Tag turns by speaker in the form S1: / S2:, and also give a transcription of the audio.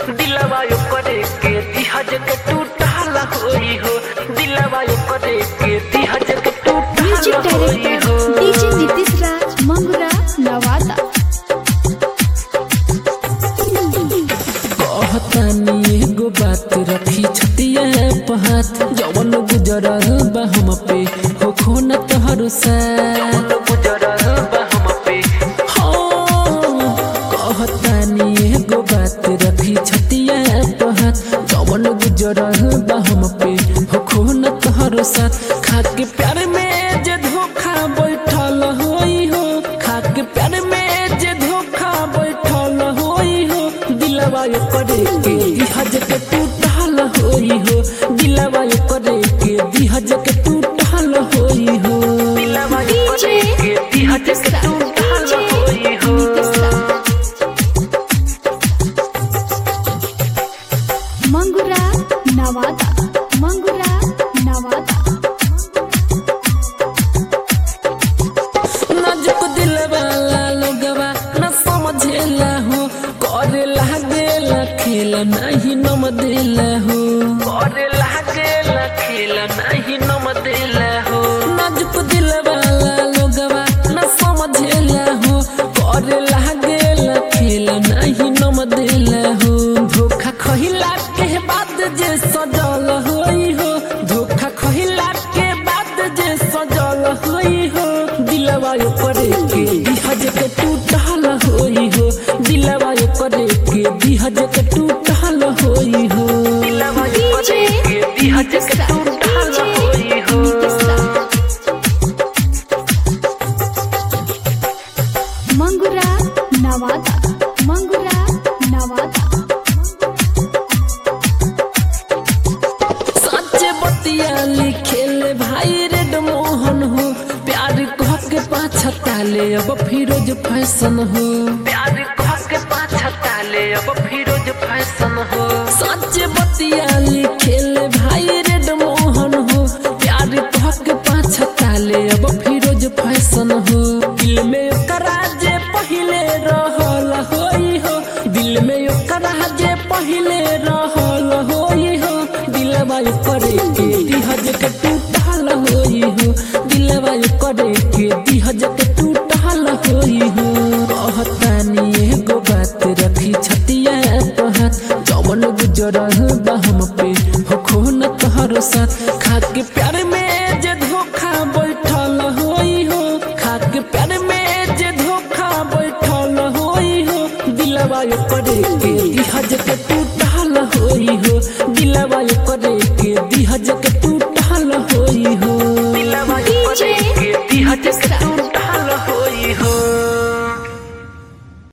S1: दिलवा यो करे के दिहज के टूटाला होई हो दिलवा यो करे के दिहज के
S2: म्यूजिक
S1: टूटाला होई
S2: डायरेक्टर
S1: हो
S2: डीजे नीतीश राज मंगुरा नवादा
S3: कहतानी एगो बात रखी छतिया पहात जवन गुजरल बा हम पे हो खोना तोहर साथ
S1: गुजरल बा हम पे
S3: हाँ, कहतानी एगो बात रखी छतिया पहात जवन गुजरल बा हम पे हो खोना तोहर साथ खाके प्यार में जे धोखा बैठल होई हो खाके प्यार में जे धोखा बैठल होई हो दिलवा यो करे के दिहज के टूटल होई हो दिलवा यो करे के दिहज के टूटल होई हो
S1: दिलवा यो करे के दिहज के टूटाला होई हो
S2: मंगुरा नवादा मंगुरा नवादा
S3: नाजुक दिल वाला लोगवा न समझेला हो करे लागेला खेला नहीं नम देला हो
S1: करे लागे लखीला नहीं नम दिला हो
S3: नाजुक दिल वाला लोगवा न समझेला हो करे लागेला खेला नहीं नम देला हो धोखा खहिला के बाद जे सजल होई हो धोखा खहिला के बाद जे सजल होई हो दिलवा यो करे के दिहज के टूटल होई हो दिलवा यो करे के दिहज के टूटल होई हो
S1: दिलवा यो करे के दिहज के टूटाला होई हो
S2: मंगुरा नवादा मंगुरा नवादा
S3: सच्चे बतिया लिखेले भाई रेड मोहन हो प्यार कह के पाछा ताले अब फिरोज फैशन हो
S1: प्यार कह के पाछा ताले अब फिरोज फैशन हो
S3: सच्चे बतिया लिखेले भाई रेड मोहन हो प्यार कह के पाछा ताले अब फिरोज फैशन हो दिल में ओकरा जे पहिले रहल होई हो दिल में ओकरा जे पहिले रहल होई हो दिलवा यो करे के दिहज के टूटल होई हो दिलवा यो करे के दिहज के टूटल होई हो कहतानी एगो बात रखी छतिया पहात जवन गुजरल बा हम पे हो खोन तोहर साथ खाके प्यार में जे धोखा बैठल होई हो खाके प्यार में जे धोखा बैठल होई हो दिलवा यो करे के दिहज